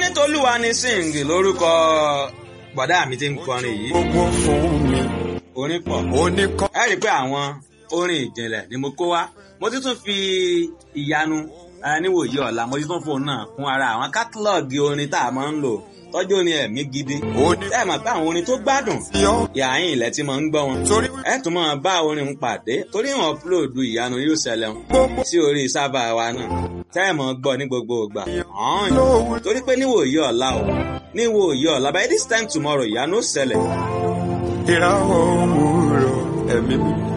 tolúwa ni sing lórúkọ bọ̀dá mi ti ń kọrin yìí gbogbo fún mi orin pọ̀ oníkọ́. ẹ rí i pé àwọn orin ìjìnlẹ̀ ni mo kó wá mo ti tún fi ìyanu eh, níwòye ọ̀la mo ti tún fóun náà kún ara àwọn kátálọ́ọ̀gì orin tá a máa ń lò tọ́jú orin ẹ̀mí gidi ẹ mọ̀ pé àwọn orin tó gbádùn oníyọ́ yàáyìn ilẹ̀ tí mo ń gbọ́ wọn torí ẹ tún máa bá orin ń pàdé torí wọn upload ìyanu yóò ṣẹlẹ̀ wọn gbogbo sí orí sábà wa náà tẹ́ ẹ̀ mọ̀ gbọ́ ní gbogbo ìgbà ọ̀hún lówó torí pé níwòye ọ̀la o níwòye ọ̀la by this time tomorrow ìyanu ó ṣẹlẹ̀ ìràwọ̀ òwúrọ̀ ẹ̀mí mi.